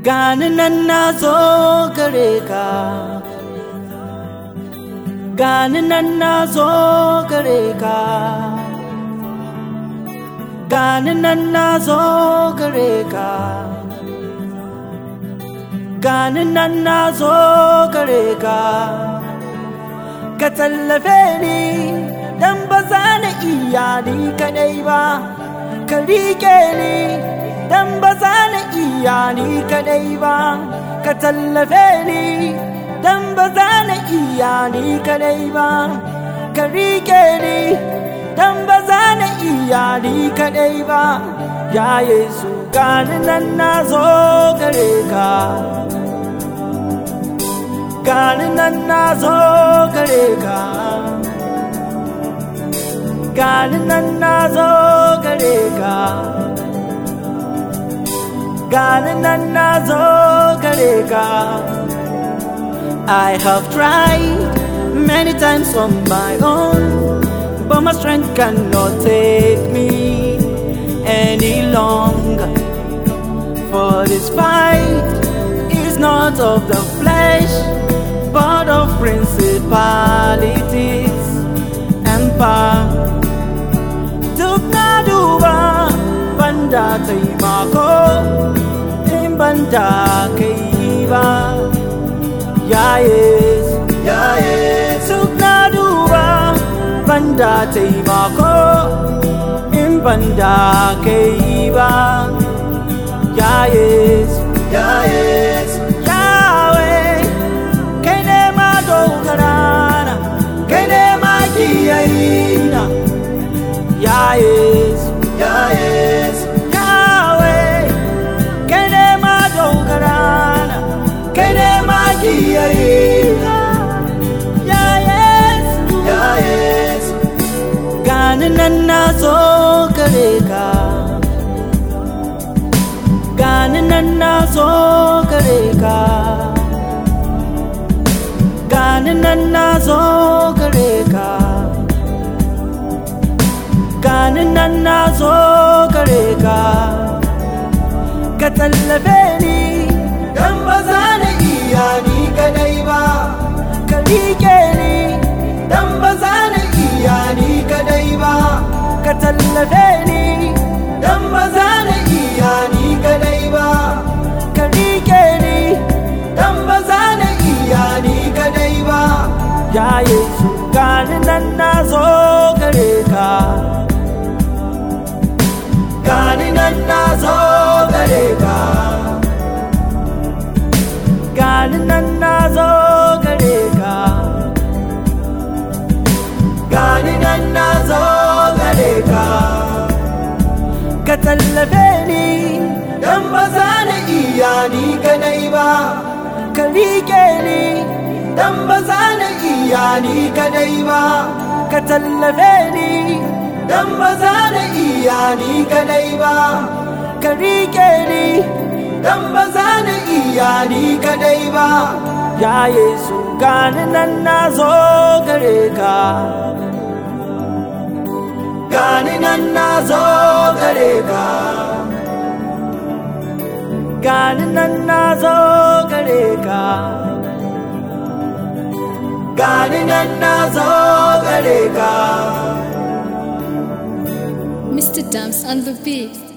gani nan na zo gare ka gani nan na zo gare ka gani nan na zo gare ka gani nan na zo gare ka ka tallafe ni dan ba za na iya ni kadai ba ka rike ni dan ba za na iya ni kadai ba ka tallafe ni dan ba za na iya ni kadai ba ka rike ni dan ba za na iya ni kadai ba ya yesu gani nan na zo gare ka gani nan na zo gare ka gani nan na zo gare ka gani nan na zo gare ka I have tried many times on my own but my strength cannot take me any longer for this fight is not of the flesh but of principalities and power duk na duba banda taimako in banda kai ba ya yesu ya yesu duk na duba banda taimako in banda kai ba ya yesu ya yesu Yahweh kai ne ma dogara na kai ne ma kiyayina ya yesu ya yesu Yahweh kai ne ma dogara na kai ne ma kiyayina ya yesu ya yesu gani nan na zo gare ka gani nan na zo gare ka gani nan na zo gare ka gani nan na zo gare ka ka tallafe ni dan ba za na iya ni kadai ba ka rike ni dan ba za na iya ni kadai ba ka tallafe ni dan ba za na iya ni kadai ba ka rike ni dan ba za na iya ni kadai ba ya yesu gani nan na zo gare ka gani nan na zo gare ka gani nan na zo gare ka gani nan na zo gare ka ka tallafe ni dan ba za na iya ni kadai ba ka rike ni dan ba za na iya ni kadai ba ka tallafe ni dan ba za na iya ni kadai ba ka rike ni dan ba za na iya ni kadai ba ya yesu gani nan na zo gare ka gani nan na zo gare ka gani nan na zo gare ka gani nan na zo gare ka Mr. Dams on the beat.